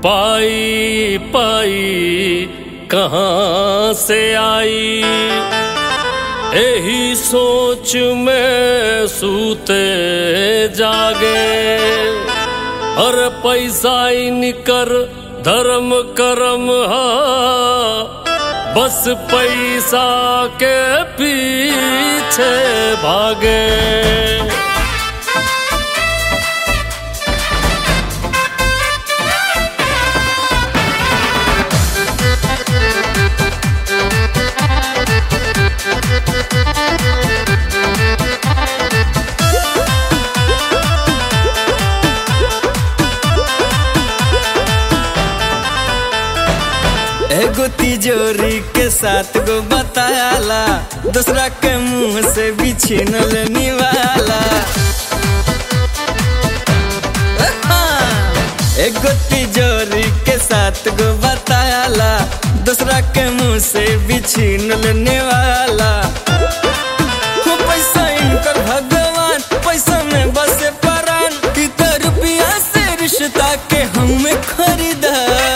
पाई पाई कहाँ से आई यही सोच में सूते जागे और पैसा इनकर धर्म करम हा बस पैसा के पीछे भागे एगो तिजोरी के साथ गो बतायाला दूसरा के मुंह से भी छीनल निवाला एगो तिजोरी के साथ गो बतायाला दूसरा के मुंह से भी छीनल निवाला हो पैसा इनकर भगवान पैसा में बसे परान इतना रुपया से रिश्ता के हमें खरीदा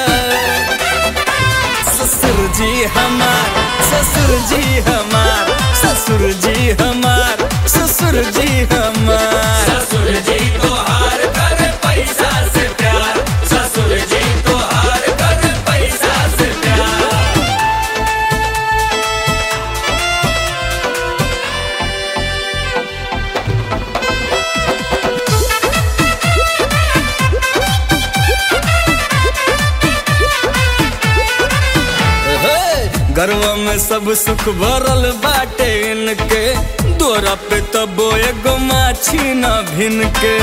ससुर जी हमार ससुर जी हमार ससुर जी हमार ससुर जी हमार ससुर जी तो हार कर पैसा से प्यार ससुर जी तो हार कर पैसा से प्यार हे, घरवा में सब सुख भरल बाटे इनके दोरा पे तबो एगो माछी न भिन के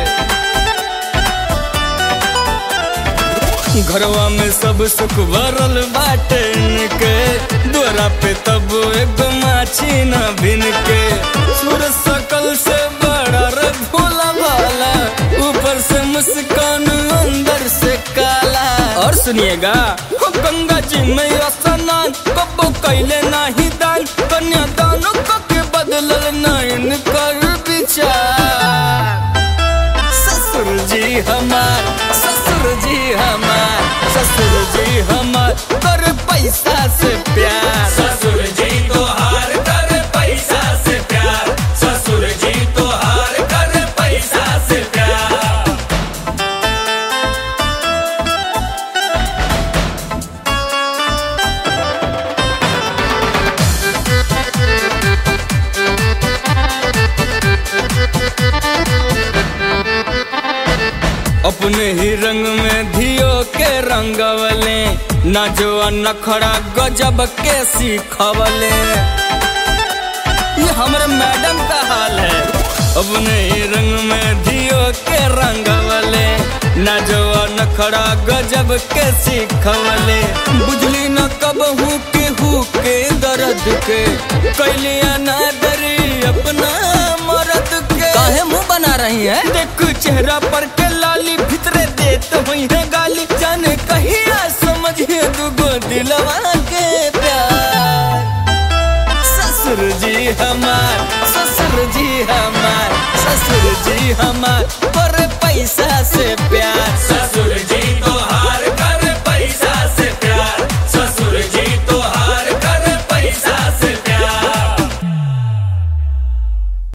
घरवा में सब सुख भरल बाटे इनके दोरा पे तबो एगो माछी न भिन के सुर सकल से बड़ा रे भोला भाला ऊपर से मुस्कान अंदर से काला और सुनिएगा हो गंगा जी में स्नान कबो कैले नाही दान कन्या दानों को के बदलल नयन कर विचार ससुर जी हमार ससुर जी हमार ससुर जी हमार कर पैसा से प्यार ससुर जी तो हार कर पैसा से प्यार ससुर जी तो हार कर पैसा से प्यार अपने ही रंग में धियो के रंगवले ना जो नखड़ा गजब के सीखवले ये हमारे मैडम का हाल है अपने ही रंग में धियो के रंगवले ना जो नखड़ा गजब के सीखवले बुझली न कब हूँ के हूँ के दर्द के कैलिया ना दरी अपना मर्द के काहे मुंह बना रही है देख चेहरा पर के लाली भितरे देत हुई है गाली जाने कहिया समझे दुगो दिलवा के प्यार ससुर जी हमार ससुर जी हमार ससुर जी हमार पर पैसा से